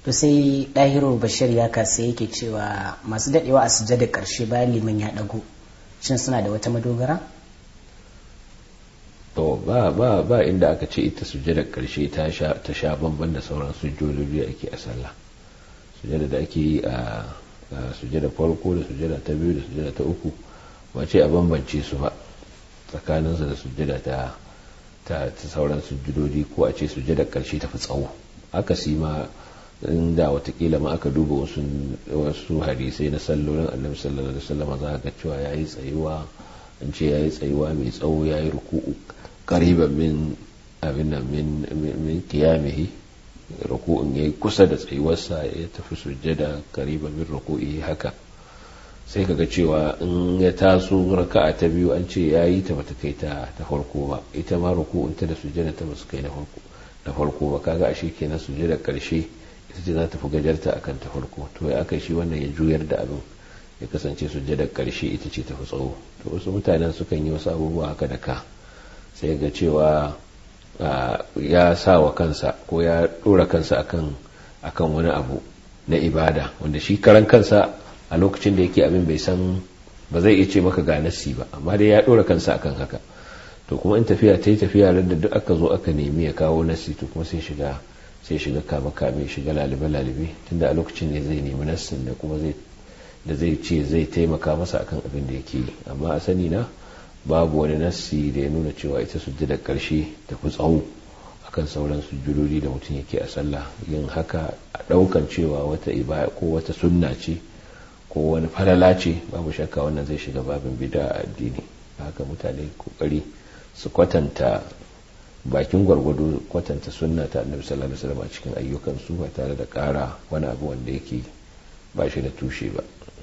to sai ɗahiru bashir ya kasa yake cewa masu daɗewa a sujada ƙarshe bayan liman ya ɗago shin suna da wata madogara to ba ba ba inda aka ce ita sujada ƙarshe ta sha ta sha bamban da sauran sujjodoji ake a sallah sujada da ake yi a sujada farko da sujada ta biyu da sujada ta uku ba ce a bambance su ba tsakaninsu da sujada ta ta sauran sujjodoji ko a ce sujada ƙarshe ta fi tsawo aka si ma inda watakila ma aka duba wasu wasu hadisai na sallolin annabi sallallahu alaihi wasallam za ka cewa yayi tsayuwa an ce yayi tsayuwa mai tsawo yayi ruku'u qariban min abin nan min min qiyamihi ruku'un yayi kusa da tsayuwarsa ya tafi sujjada qariban min ruku'i haka sai kaga cewa in ya taso raka'a ta biyu an ce yayi ta bata kai ta ta farko ba ita ma ruku'un ta da sujjada ta basu kai na farko na farko ba kaga ashe kenan sujjada karshe ita ce za ta fi gajarta a kan ta farko to ya aka shi wannan ya juyar da abin ya kasance sujjadar karshe ita ce ta fi tsawo to wasu mutanen sukan yi wasu abubuwa haka da ka sai ga cewa ya sa wa kansa ko ya dora kansa akan akan wani abu na ibada wanda shi karan kansa a lokacin da yake abin bai san ba zai iya ce maka ga nasi ba amma dai ya dora kansa akan haka to kuma in tafiya ta yi tafiya da duk aka zo aka nemi ya kawo nasi to kuma sai shiga sai shiga kama kame shiga lalibe lalibe tunda a lokacin ne zai nemi nassin da kuma zai da zai ce zai taimaka masa akan abin da yake yi amma a sani na babu wani nassi da ya nuna cewa ita sujjadar karshe ta fi tsawo akan sauran sujjudodi da mutum yake a sallah yin haka a daukan cewa wata ibada ko wata sunna ce ko wani falala ce babu shakka wannan zai shiga babin bid'a a addini haka mutane kokari su kwatanta bakin gwargwado kwatanta sunna ta annabi sallallahu alaihi wasallam a cikin ayyukan su ba tare da ƙara wani abu wanda yake ba shi da tushe ba